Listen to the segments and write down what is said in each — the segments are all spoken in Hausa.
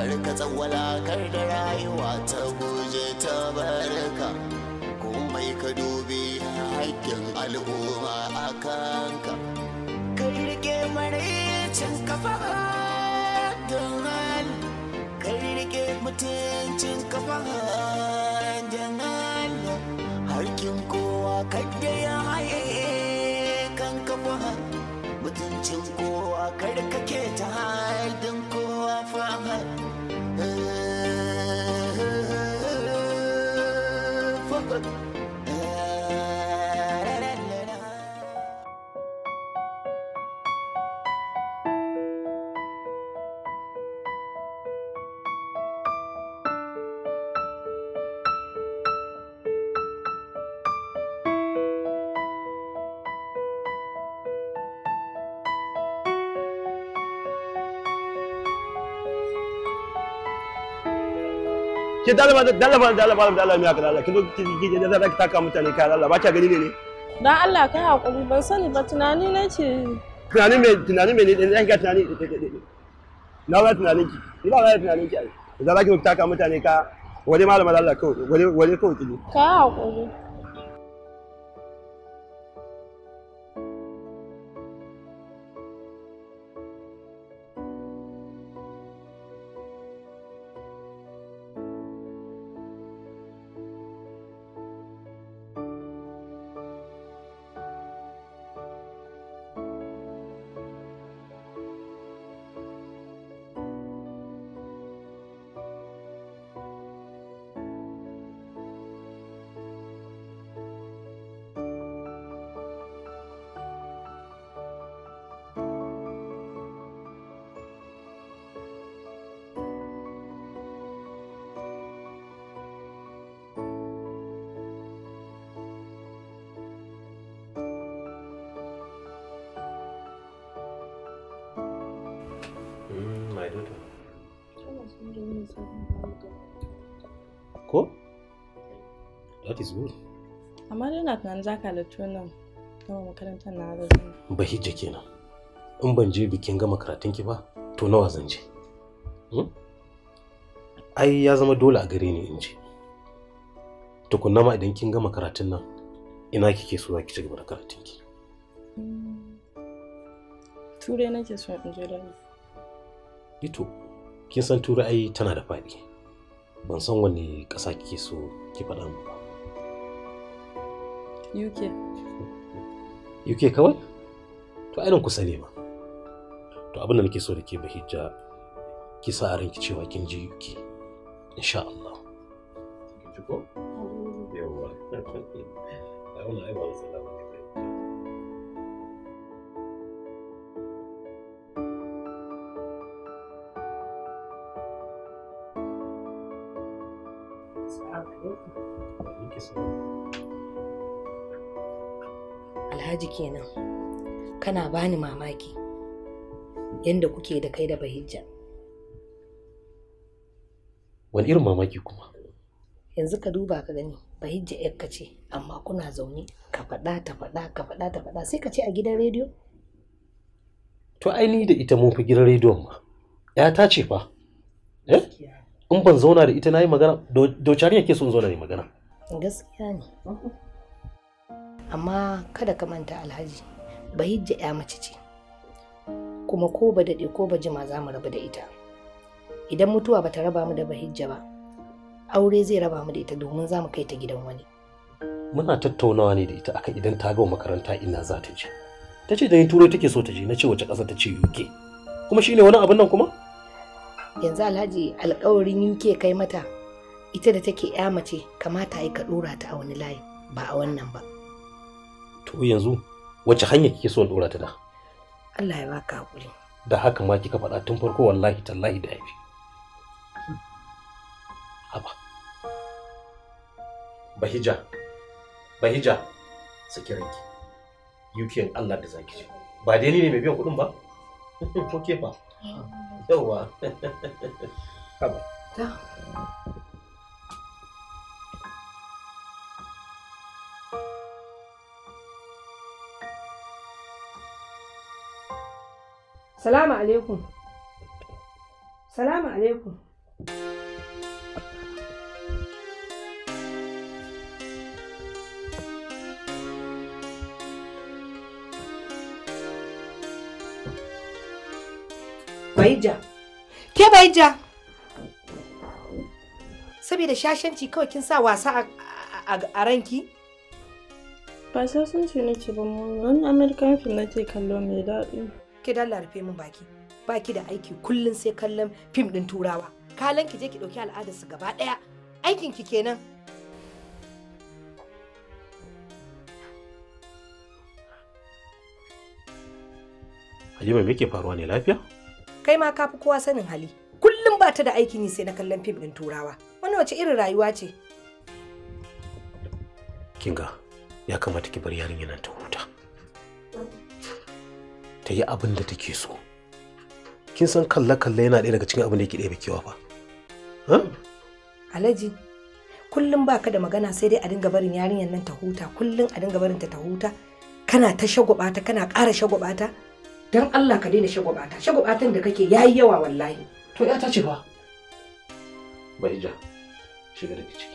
karka tsawala kar da rayuwa ta guje ta barka komai ka dubi haƙƙin al'umma a kanka ka rike maraicin kafa don ka rike mutuncin kafa don harkin kowa kadda ya haye kan kafa mutuncin kowa kar ka ke ta haidin kowa fa ke dalaba dalaba dalaba dalaba mai haka dalaba kin zo ki ki da zaki taka mutane kai Allah ba ka gani ne ne Dan Allah kai hakuri ban sani ba tunani nake tunani me tunani me ne dan ga tunani na ba tunanin ki ni ba ba tunanin ki ai da zaki taka mutane ka waje malama Allah kawai waje waje kawai ki kai hakuri my daughter. Ko? That is good. amma dai na tunanin za ka halattu nan gama makarantar na da zan Bahijja kenan. In ban je bikin gama karatun ki ba, to nawa zan je? Hmm? Ai ya zama dole a gare ni in je. Tukunna ma idan kin gama karatun nan, ina kike so za ki ci gaba da karatun ki. turai nake so in je da Ito, kin san turai ai tana da faɗi. Ban san wanne ƙasa kike so ki faɗa mu ba. UK UK kawai? To ainihin kusa ne ma. To abin da nake so da ke bahijja ki sa a ranki cewa kin ji UK. Insha Allah. Kin ji ko? Yawwa. Ai wannan ai ba matsala ba ne. Ki so. Alhaji kenan. Kana bani mamaki. Yanda kuke da kai da bahijja. Wani irin mamaki kuma? Yanzu ka duba ka gani. Bahijja yakka ce amma kuna zaune ka faɗa ta faɗa ka faɗa ta faɗa sai ka ce a gidan rediyo. To ai ni da ita mun fi gidan rediyon ma. Ya ta ce fa. Eh? In ban zauna da ita na yi magana, docari yake son zauna da magana. Gaskiya ne. Amma kada ka manta Alhaji. Bahijja ya mace ce. Kuma ko ba daɗe ko ba jima za mu rabu da ita. Idan mutuwa ba ta raba mu da bahijja ba, aure zai raba mu da ita domin za mu kai ta gidan wani. Muna tattaunawa ne da ita akan idan ta gama makaranta ina za ta je. Ta ce da yin turai take so ta je, na ce wace ƙasa ta ce UK. Kuma shine wani abin nan kuma? yanzu alhaji alkawarin UK kai mata ita da take ya mace kamata ai ka dora ta a wani layi ba a wannan ba To yanzu wace hanya kike so in dora ta da? Allah ya baka hakuri Da haka ma kika faɗa tun farko wallahi tallahi da yafi. Haba. Bahija. Bahija. Saki ranki. UK in Allah da zaki ce. Ba dai ni ne mai biyan kuɗin ba? Ko ke fa? Yawwa. Haba. ta Salamu alaikum. Salamu alaikum. Baija. Ke Baija. Saboda shashanci kawai kin sa wasa a- a- a ranki? Ba sai sun ce nake ba mu wani American film nake kallo mai daɗi. Ke dalla rufe min baki. Baki da aiki kullun sai kallon fim din turawa. Kalan ki je ki dauki al'adar su gaba daya. Aikin ki kenan. Halima me ke faruwa ne lafiya? Kai ma ka fi kowa sanin hali. Kullum ba ta da aikin yi sai na kallon fim din turawa. Wannan wace irin rayuwa ce? Kinga ya kamata ki bar yarinya nan ta huta. Ta yi abin da take so. Kin san kalle-kalle yana ɗaya daga cikin abin da yake ɗaya kewa fa. Ha? Alhaji, kullum ba ka da magana sai dai a dinga barin yarinyar nan ta huta, kullum a dinga barin ta ta huta. Kana ta shagwabata, kana ƙara shagwabata. Don Allah ka daina shagwabata. Shagwabatan da kake yayi yawa wallahi. To ya ta ce fa. Bahija, shiga daga ciki.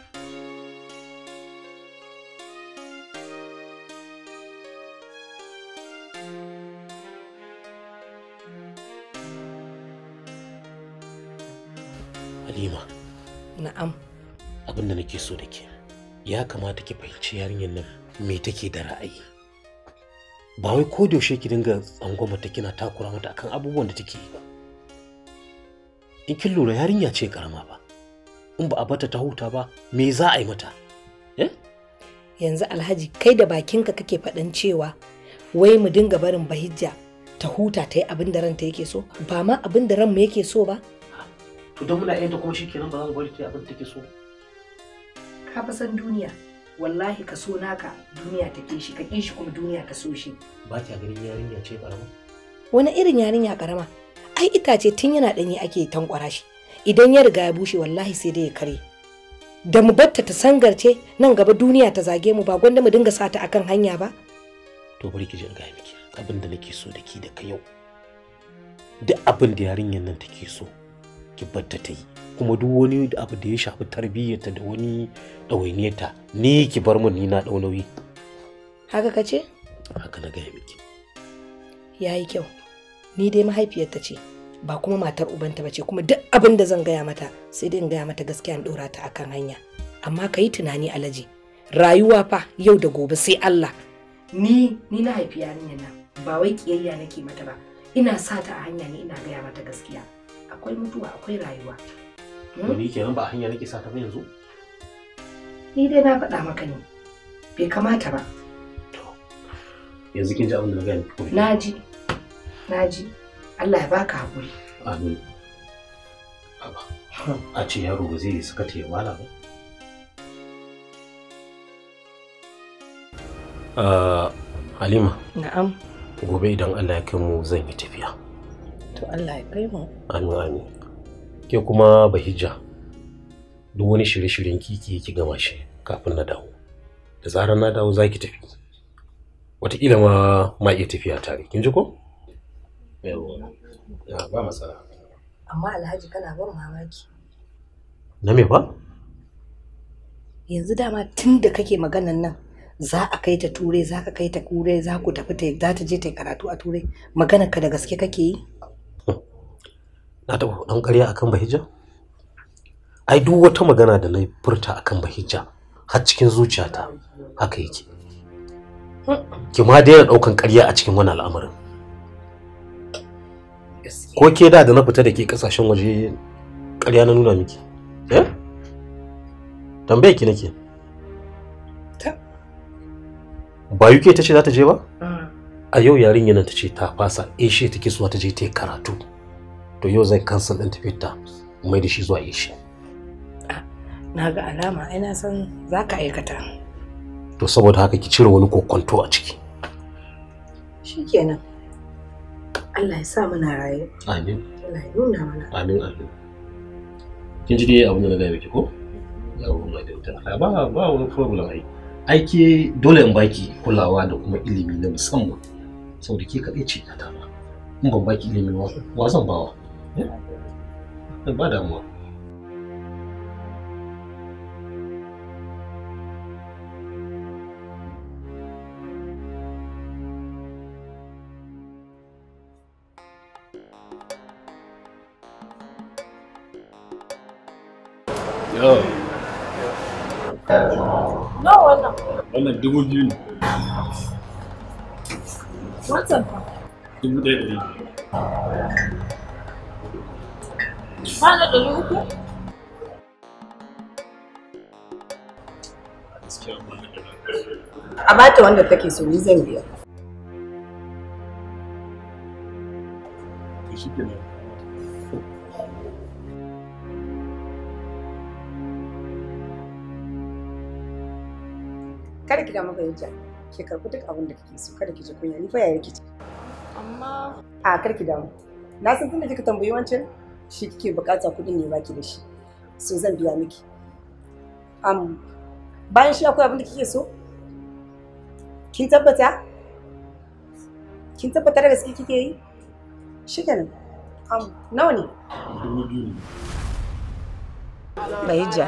Halima, Na'am. abin da nake so da ke, ya kamata ki fahimci yarinyar nan me take da ra'ayi. Ba wai ko da yaushe ki dinga tsangwama ta kina takura mata akan abubuwan da take yi ba. In kin lura yarinya ce karama ba. In ba a bata ta huta ba, me za a yi mata? Eh? Yanzu Alhaji kai da bakinka kake faɗan cewa wai mu dinga barin bahijja ta huta ta yi abin da ranta yake so ba ma abin da ranmu yake so ba. To don muna yanta kuma shikenan ba za mu bari ta yi abin da take so. Ka fa san duniya wallahi ka so naka duniya ta ƙi shi ka ƙi shi kuma duniya ta so shi. Ba kya ganin yarinya ce karama? wani irin yarinya karama ai itace tun yana ɗanye ake tankwara shi idan ya riga ya bushe wallahi sai dai ya kare da mu batta ta sangarce nan gaba duniya ta zage mu ba gwanda mu dinga sata akan hanya ba To bari ki ji in gaya miki abin da nake so da ki da ka yau. Duk abin da yarinyar nan take so ki batta ta yi. Kuma duk wani abu da ya shafi tarbiyyarta da wani ɗawainiyarta ni ki bar mun ni na ɗau nauyi. haka ka ce Haka na gaya miki. ya yi kyau ni dai mahaifiyarta ce ba kuma matar ubanta ba ce kuma duk abin da zan gaya mata sai dai in gaya mata gaskiya in ɗora ta akan hanya amma ka yi tunani alaji rayuwa fa yau da gobe sai Allah ni ni na haifi yarinyar nan ba wai kiyayya nake mata ba ina sa ta a hanya ne ina gaya mata gaskiya akwai mutuwa akwai rayuwa Hmm? To ni kenan ba a hanya nake sa ta ba yanzu? ni dai na faɗa maka ne bai kamata ba To yanzu kin ji abin da na gaya miki ko? na ji na ji Allah ya baka haƙuri Amin. Aba. A ce yaro ba zai saka ta ya wala ba. Ah, Halima, na'am gobe idan Allah ya kai mu zan yi tafiya. to Allah ya kai mu Amin amin. Ke kuma Bahijja, duk wani shirye-shiryen kiki ki gama shi kafin na dawo. Da zarar na dawo za ki tafi. Wataƙila ma ma iya tafiya tare. Kin ji ko? Yawwa. Ya ba matsala. amma Alhaji kana ban mamaki Na me ba? yanzu dama tun da kake maganan nan za a kai ta turai za ka kai ta turai za ku tafi ta za ta je ta yi karatu a turai maganar ka da gaske kake yi Na taɓa ɗan ƙarya akan Bahijja? Ai duk wata magana da na furta akan Bahijja har cikin zuciyata haka yake. Ki ma daina ɗaukan ƙarya a cikin wani al'amarin. Ko ke da da na fita da ke ƙasashen waje ƙarya na nuna miki? Eh? Tambaye ki nake. Ta. Ba UK ta ce za ta je ba? A yau yarinyar nan ta ce ta fasa Asia take so ta je ta yi karatu. To yau zan cancel ɗin tafiyar ta mai da shi zuwa Asia. na ga alama ai na san za ka aikata To saboda haka ki cire wani kokonto a ciki. shikenan Allah ya sa muna raye Amin. Allah ya nuna mana Amin amin. Kin ji dai abin da na gaya miki ko? Yawon mai dauta. Ba ba wani problem ai. Aiki dole in baki kulawa da kuma ilimi na musamman. Saboda ke kaɗai ce ta ba. In ban baki ilimi ba, wa zan bawa? Eh? Ba damuwa. Yo, Nawa wannan? wannan dubu biyu ne. Wancan fa. Dubu ɗaya ɗari. Ba da ɗari uku? Gaskiya ba na da ɗari. a bata wanda take so ni zan biya To shi kenan. kada ki damu fahimta ki karɓi duk abin da kike so kada ki ji kunya ni fa yaya kici Amma a kar ki damu na san tunda kika tambayi wancan shi kike bukata kuɗin ne baki da shi so zan biya miki am bayan shi akwai abin da kike so kin tabbata kin tabbata da gaske kike yi shikenan am nawa ne Dubu biyu ne. Bahijja,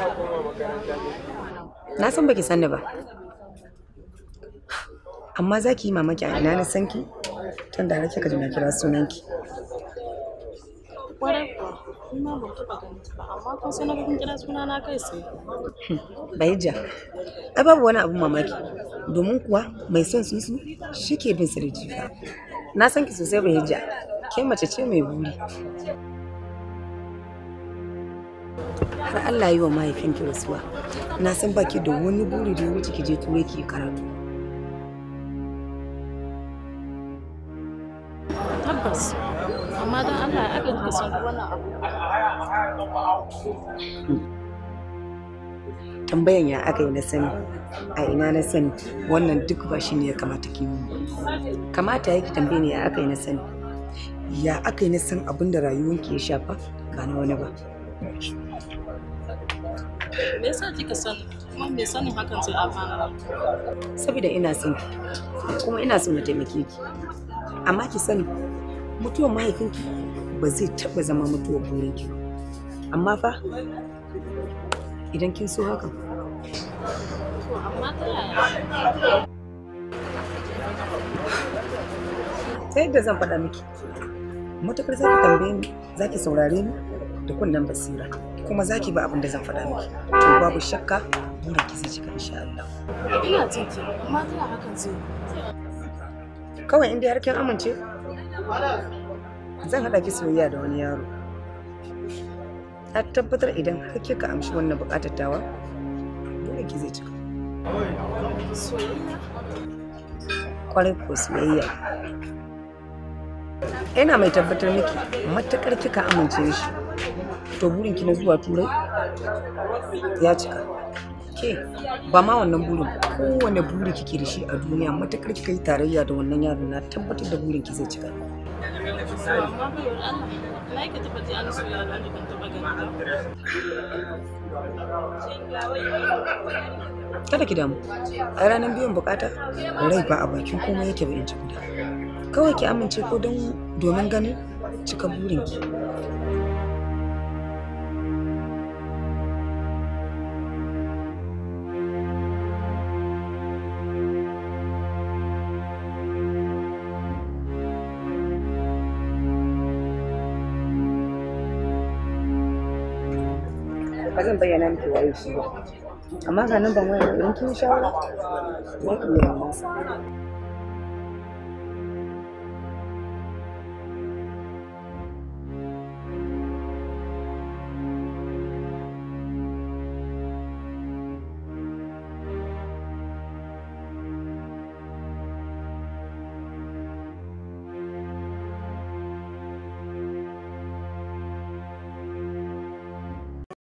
na san baki sanni ba. Amma za ki yi mamaki a ina na san ki? Tun da har kika ji na kira sunanki. kwarai kuwa, ni ma ban taɓa ganin ta ba, amma kun sanar kun kira suna na kai sai. Bahijja, ai babu wani abun mamaki. Domin kuwa mai son sunsu shi ke bin su da jifa. Na san ki sosai Bahijja, ke mace ce mai buri. Har Allah yi wa mahaifinki rasuwa. Na san baki da wani buri da ya wuce ki je turai ki yi karatu. Tabbas. Amma don Allah ya aka kika san wannan abu. tambayan ya aka yi na sani a ina na sani wannan duk ba shi ne ya kamata ki yi kamata ya ki tambaye ne ya aka yi na sani ya aka yi na san abin da rayuwanki ya shafa ba na wani ba Me yasa kika sani? Kuma me sanin hakan zai amfana? saboda ina son ki kuma ina so na taimake ki amma ki sani mutuwar mahaifinki ba zai taɓa zama mutuwar burinki ba amma fa idan kin so hakan To amma ta yaya? ta yadda zan faɗa miki matukar za ki tambaye ni za ki saurare ni da kunnen basira kuma za ki ba abin da zan faɗa miki to babu shakka burin ki zai cika insha Allah Ina jin ki, amma ta yaya hakan zai yi? kawai in dai har kin amince zan haɗa ki soyayya da wani yaro na tabbatar idan har kika amshi wannan buƙatar tawa burin ki zai cika Soyayya? kwarai ko soyayya ina mai tabbatar miki matakar kika amince shi to burin ki na zuwa turai ya cika ke ba ma wannan burin kowane buri kike da shi a duniya matakar kika yi tarayya da wannan yaron na tabbatar da burin ki zai cika Amma bayar Allah, na yi ka taɓa ji an soya da ban taɓa gani ba. kada ki damu a ranar biyan bukata rai ba a bakin komai yake ba in ji guda kawai ki amince ko don domin ganin cika burinki ba zan bayyana miki waye shi ba amma ga nan ban waya idan kin shawara za ki yi nasa